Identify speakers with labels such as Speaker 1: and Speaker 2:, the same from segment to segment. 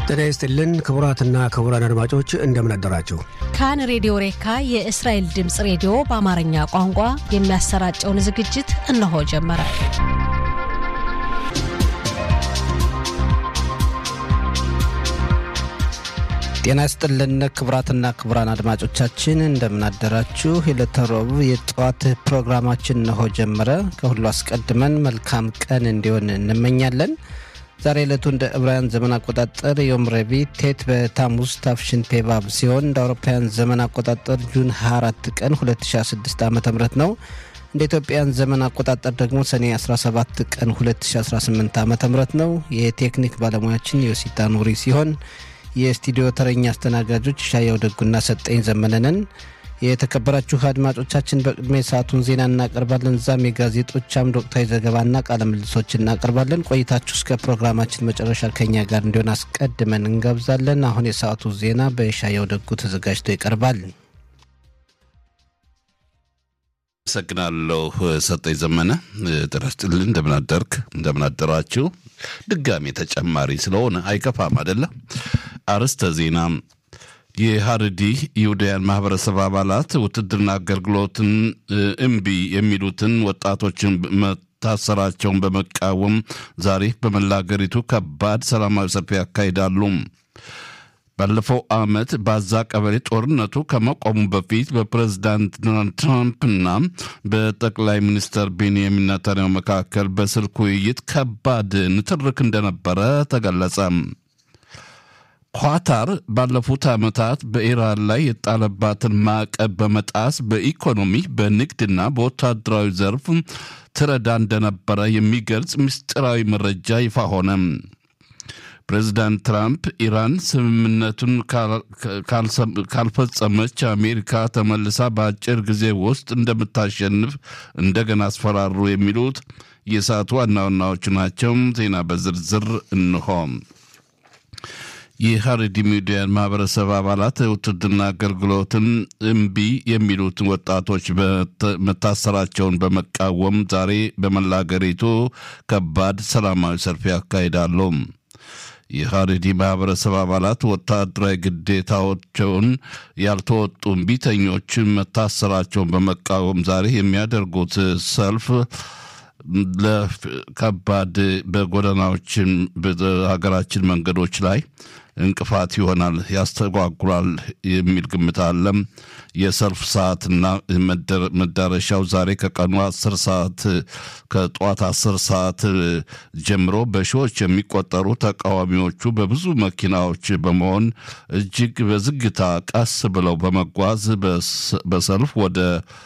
Speaker 1: ጤና ይስጥልን ክቡራትና ክቡራን አድማጮች እንደምን አደራችሁ።
Speaker 2: ካን ሬዲዮ ሬካ የእስራኤል ድምፅ ሬዲዮ በአማርኛ ቋንቋ የሚያሰራጨውን ዝግጅት እነሆ ጀመረ።
Speaker 3: ጤና ይስጥልን ክቡራትና ክቡራን አድማጮቻችን እንደምን አደራችሁ። የዕለተ ረቡዕ የጠዋት ፕሮግራማችን እነሆ ጀመረ። ከሁሉ አስቀድመን መልካም ቀን እንዲሆን እንመኛለን። ዛሬ ዕለቱ እንደ ዕብራውያን ዘመን አቆጣጠር ዮም ረቡዕ ቴት በታሙዝ ታፍሽን ፔባብ ሲሆን እንደ አውሮፓውያን ዘመን አቆጣጠር ጁን 24 ቀን 2016 ዓ ም ነው። እንደ ኢትዮጵያን ዘመን አቆጣጠር ደግሞ ሰኔ 17 ቀን 2018 ዓ ም ነው። የቴክኒክ ባለሙያችን ዮሲታ ኑሪ ሲሆን የስቱዲዮ ተረኛ አስተናጋጆች ሻያው ደጉና ሰጠኝ ዘመነንን። የተከበራችሁ አድማጮቻችን በቅድሚያ የሰዓቱን ዜና እናቀርባለን። እዛም የጋዜጦች አምድ ወቅታዊ ዘገባና ቃለ ምልልሶች እናቀርባለን። ቆይታችሁ እስከ ፕሮግራማችን መጨረሻ ከኛ ጋር እንዲሆን አስቀድመን እንጋብዛለን። አሁን የሰዓቱ ዜና በሻያው ደጉ ተዘጋጅቶ ይቀርባል።
Speaker 4: አመሰግናለሁ ሰጠኝ ዘመነ። ጤና ይስጥልኝ። እንደምናደርክ እንደምናደራችሁ። ድጋሜ ተጨማሪ ስለሆነ አይከፋም አይደለም። አርዕስተ ዜና የሀረዲ ይሁዳያን ማህበረሰብ አባላት ውትድርና አገልግሎትን እምቢ የሚሉትን ወጣቶችን መታሰራቸውን በመቃወም ዛሬ በመላ አገሪቱ ከባድ ሰላማዊ ሰልፍ ያካሂዳሉ። ባለፈው ዓመት በዛ ቀበሌ ጦርነቱ ከመቆሙ በፊት በፕሬዝዳንት ዶናልድ ትራምፕና በጠቅላይ ሚኒስትር ቤንያሚን ኔታንያሁ መካከል በስልክ ውይይት ከባድ ንትርክ እንደነበረ ተገለጸ። ኳታር ባለፉት ዓመታት በኢራን ላይ የጣለባትን ማዕቀብ በመጣስ በኢኮኖሚ በንግድና በወታደራዊ ዘርፍ ትረዳ እንደነበረ የሚገልጽ ምስጢራዊ መረጃ ይፋ ሆነ። ፕሬዚዳንት ትራምፕ ኢራን ስምምነቱን ካልፈጸመች አሜሪካ ተመልሳ በአጭር ጊዜ ውስጥ እንደምታሸንፍ እንደገና አስፈራሩ። የሚሉት የሰዓቱ ዋና ዋናዎቹ ናቸው። ዜና በዝርዝር እንሆ። የሀረዲ ሚዲያን ማህበረሰብ አባላት ውትድርና አገልግሎትን እምቢ የሚሉትን ወጣቶች መታሰራቸውን በመቃወም ዛሬ በመላ አገሪቱ ከባድ ሰላማዊ ሰልፍ ያካሂዳሉ። የሀረዲ ማህበረሰብ አባላት ወታደራዊ ግዴታዎቸውን ያልተወጡ እምቢተኞችን መታሰራቸውን በመቃወም ዛሬ የሚያደርጉት ሰልፍ ለከባድ በጎዳናዎችን በሀገራችን መንገዶች ላይ እንቅፋት ይሆናል፣ ያስተጓጉላል የሚል ግምት አለም። የሰልፍ ሰዓትና መዳረሻው ዛሬ ከቀኑ አስር ሰዓት ከጠዋት አስር ሰዓት ጀምሮ በሺዎች የሚቆጠሩ ተቃዋሚዎቹ በብዙ መኪናዎች በመሆን እጅግ በዝግታ ቀስ ብለው በመጓዝ በሰልፍ ወደ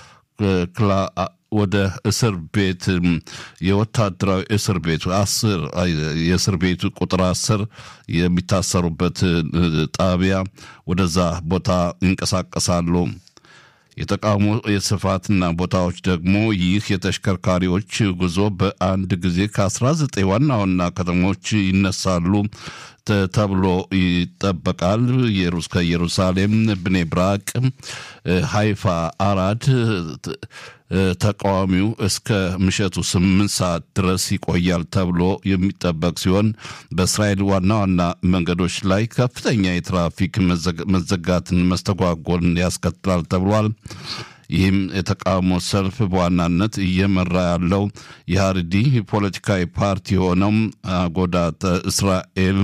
Speaker 4: ወደ እስር ቤት የወታደራዊ እስር ቤት አስር የእስር ቤቱ ቁጥር አስር የሚታሰሩበት ጣቢያ ወደዛ ቦታ ይንቀሳቀሳሉ። የተቃውሞ የስፋትና ቦታዎች ደግሞ ይህ የተሽከርካሪዎች ጉዞ በአንድ ጊዜ ከ19 ዋና ዋና ከተሞች ይነሳሉ ተብሎ ይጠበቃል። ከኢየሩሳሌም፣ ብኔ ብራቅ፣ ሃይፋ፣ አራድ ተቃዋሚው እስከ ምሽቱ ስምንት ሰዓት ድረስ ይቆያል ተብሎ የሚጠበቅ ሲሆን በእስራኤል ዋና ዋና መንገዶች ላይ ከፍተኛ የትራፊክ መዘጋትን መስተጓጎልን ያስከትላል ተብሏል። ይህም የተቃውሞ ሰልፍ በዋናነት እየመራ ያለው የሀረዲ ፖለቲካዊ ፓርቲ የሆነው አጎዳተ እስራኤል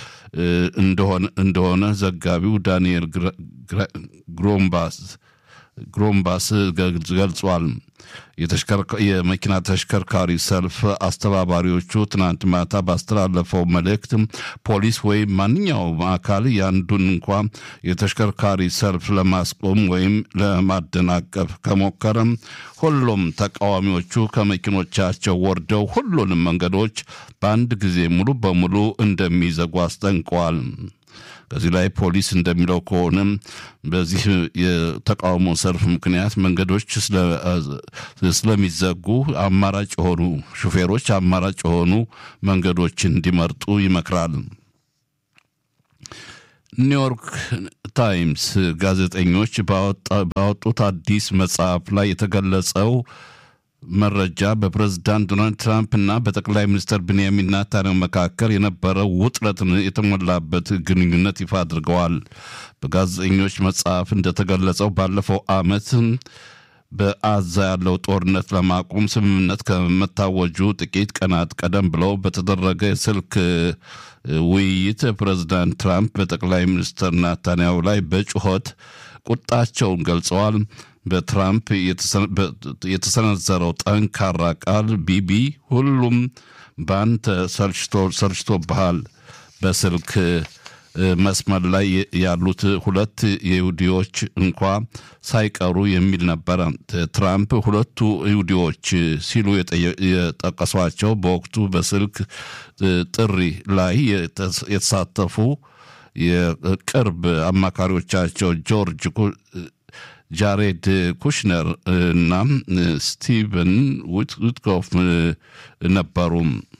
Speaker 4: እንደሆነ ዘጋቢው ዳንኤል ግሮምባስ ግሮምባስ ገልጿል። የመኪና ተሽከርካሪ ሰልፍ አስተባባሪዎቹ ትናንት ማታ ባስተላለፈው መልእክት ፖሊስ ወይም ማንኛውም አካል ያንዱን እንኳ የተሽከርካሪ ሰልፍ ለማስቆም ወይም ለማደናቀፍ ከሞከረም ሁሉም ተቃዋሚዎቹ ከመኪኖቻቸው ወርደው ሁሉንም መንገዶች በአንድ ጊዜ ሙሉ በሙሉ እንደሚዘጉ አስጠንቀዋል። ከዚህ ላይ ፖሊስ እንደሚለው ከሆነ በዚህ የተቃውሞ ሰልፍ ምክንያት መንገዶች ስለሚዘጉ አማራጭ የሆኑ ሹፌሮች አማራጭ የሆኑ መንገዶችን እንዲመርጡ ይመክራል። ኒውዮርክ ታይምስ ጋዜጠኞች ባወጡት አዲስ መጽሐፍ ላይ የተገለጸው መረጃ በፕሬዝዳንት ዶናልድ ትራምፕ እና በጠቅላይ ሚኒስትር ብንያሚን ናታንያሁ መካከል የነበረው ውጥረትን የተሞላበት ግንኙነት ይፋ አድርገዋል። በጋዜጠኞች መጽሐፍ እንደተገለጸው ባለፈው ዓመት በአዛ ያለው ጦርነት ለማቆም ስምምነት ከመታወጁ ጥቂት ቀናት ቀደም ብለው በተደረገ የስልክ ውይይት ፕሬዝዳንት ትራምፕ በጠቅላይ ሚኒስትር ናታንያሁ ላይ በጩኸት ቁጣቸውን ገልጸዋል። በትራምፕ የተሰነዘረው ጠንካራ ቃል ቢቢ ሁሉም በአንተ ሰልችቶብሃል፣ በስልክ መስመር ላይ ያሉት ሁለት ይሁዲዎች እንኳ ሳይቀሩ የሚል ነበረ። ትራምፕ ሁለቱ ይሁዲዎች ሲሉ የጠቀሷቸው በወቅቱ በስልክ ጥሪ ላይ የተሳተፉ የቅርብ አማካሪዎቻቸው ጆርጅ ጃሬድ ኩሽነር እና ስቲቨን ዊትኮፍ ነበሩ።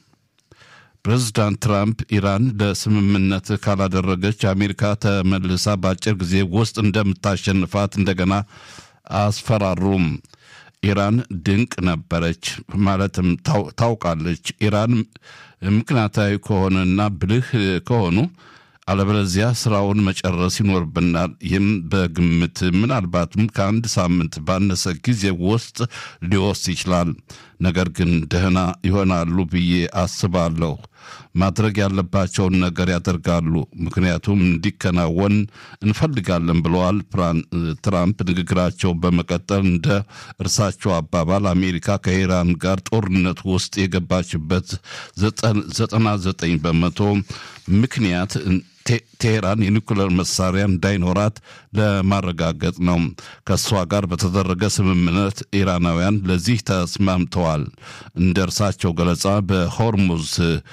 Speaker 4: ፕሬዚዳንት ትራምፕ ኢራን ለስምምነት ካላደረገች አሜሪካ ተመልሳ በአጭር ጊዜ ውስጥ እንደምታሸንፋት እንደገና አስፈራሩም። ኢራን ድንቅ ነበረች ማለትም ታውቃለች። ኢራን ምክንያታዊ ከሆነና ብልህ ከሆኑ አለበለዚያ ስራውን መጨረስ ይኖርብናል። ይህም በግምት ምናልባትም ከአንድ ሳምንት ባነሰ ጊዜ ውስጥ ሊወስድ ይችላል። ነገር ግን ደህና ይሆናሉ ብዬ አስባለሁ። ማድረግ ያለባቸውን ነገር ያደርጋሉ፣ ምክንያቱም እንዲከናወን እንፈልጋለን ብለዋል ትራምፕ። ንግግራቸው በመቀጠል እንደ እርሳቸው አባባል አሜሪካ ከኢራን ጋር ጦርነት ውስጥ የገባችበት ዘጠና ዘጠኝ በመቶ ምክንያት ቴሄራን የኒኩሌር መሳሪያ እንዳይኖራት ለማረጋገጥ ነው። ከእሷ ጋር በተደረገ ስምምነት ኢራናውያን ለዚህ ተስማምተዋል። እንደ እርሳቸው ገለጻ በሆርሙዝ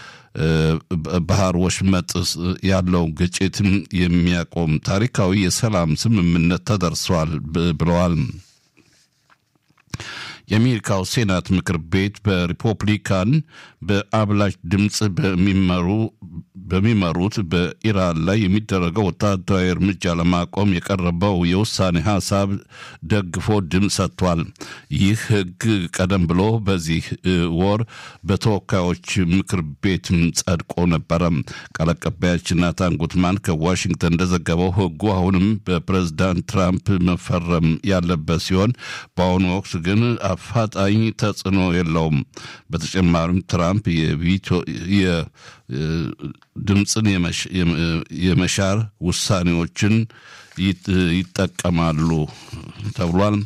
Speaker 4: ባህር ወሽመጥ ያለው ግጭት የሚያቆም ታሪካዊ የሰላም ስምምነት ተደርሷል ብለዋል። የአሜሪካው ሴናት ምክር ቤት በሪፐብሊካን በአብላጭ ድምፅ በሚመሩ በሚመሩት በኢራን ላይ የሚደረገው ወታደራዊ እርምጃ ለማቆም የቀረበው የውሳኔ ሀሳብ ደግፎ ድምፅ ሰጥቷል። ይህ ሕግ ቀደም ብሎ በዚህ ወር በተወካዮች ምክር ቤት ጸድቆ ነበረ። ቃል አቀባያችን ናታን ጉትማን ከዋሽንግተን እንደዘገበው ሕጉ አሁንም በፕሬዝዳንት ትራምፕ መፈረም ያለበት ሲሆን በአሁኑ ወቅት ግን አፋጣኝ ተጽዕኖ የለውም። በተጨማሪም ትራምፕ ድምፅን የመሻር ውሳኔዎችን ይጠቀማሉ ተብሏል።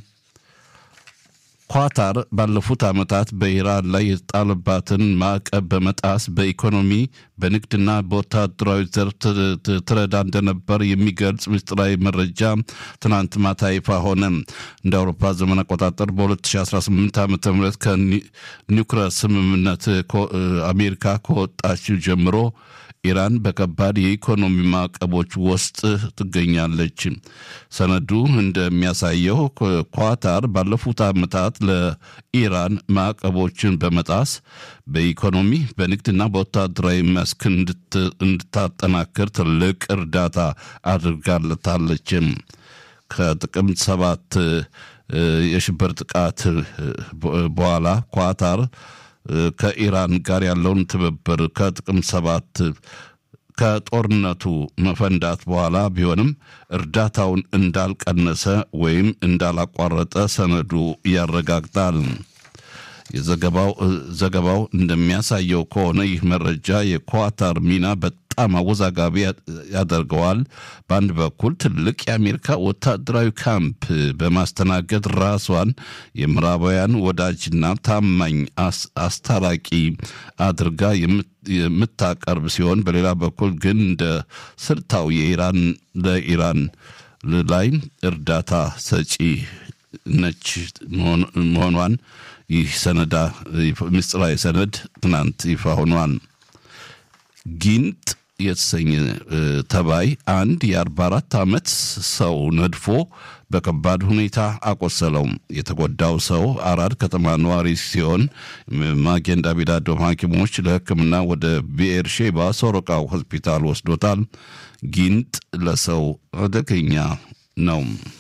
Speaker 4: ኳታር ባለፉት ዓመታት በኢራን ላይ የተጣለባትን ማዕቀብ በመጣስ በኢኮኖሚ በንግድና በወታደራዊ ዘርፍ ትረዳ እንደነበር የሚገልጽ ምስጢራዊ መረጃ ትናንት ማታ ይፋ ሆነ። እንደ አውሮፓ ዘመን አቆጣጠር በ2018 ዓ ም ከኒውክለር ስምምነት አሜሪካ ከወጣች ጀምሮ ኢራን በከባድ የኢኮኖሚ ማዕቀቦች ውስጥ ትገኛለች። ሰነዱ እንደሚያሳየው ኳታር ባለፉት ዓመታት ለኢራን ማዕቀቦችን በመጣስ በኢኮኖሚ በንግድና በወታደራዊ መስክ እንድታጠናክር ትልቅ እርዳታ አድርጋለታለች። ከጥቅምት ሰባት የሽብር ጥቃት በኋላ ኳታር ከኢራን ጋር ያለውን ትብብር ከጥቅምት ሰባት ከጦርነቱ መፈንዳት በኋላ ቢሆንም እርዳታውን እንዳልቀነሰ ወይም እንዳላቋረጠ ሰነዱ ያረጋግጣል። የዘገባው ዘገባው እንደሚያሳየው ከሆነ ይህ መረጃ የኳታር ሚና በጣም አወዛጋቢ ያደርገዋል። በአንድ በኩል ትልቅ የአሜሪካ ወታደራዊ ካምፕ በማስተናገድ ራሷን የምዕራባውያን ወዳጅና ታማኝ አስታራቂ አድርጋ የምታቀርብ ሲሆን፣ በሌላ በኩል ግን እንደ ስልታዊ የኢራን ለኢራን ላይ እርዳታ ሰጪ ነች መሆኗን ይህ ሰነዳ ምስጢራዊ ሰነድ ትናንት ይፋ ሆኗል። ጊንጥ የተሰኘ ተባይ አንድ የ44 ዓመት ሰው ነድፎ በከባድ ሁኔታ አቆሰለው። የተጎዳው ሰው አራድ ከተማ ነዋሪ ሲሆን ማጌን ዳቪድ አዶም ሐኪሞች ለሕክምና ወደ ብኤር ሼባ ሶሮቃ ሆስፒታል ወስዶታል። ጊንጥ ለሰው አደገኛ ነው።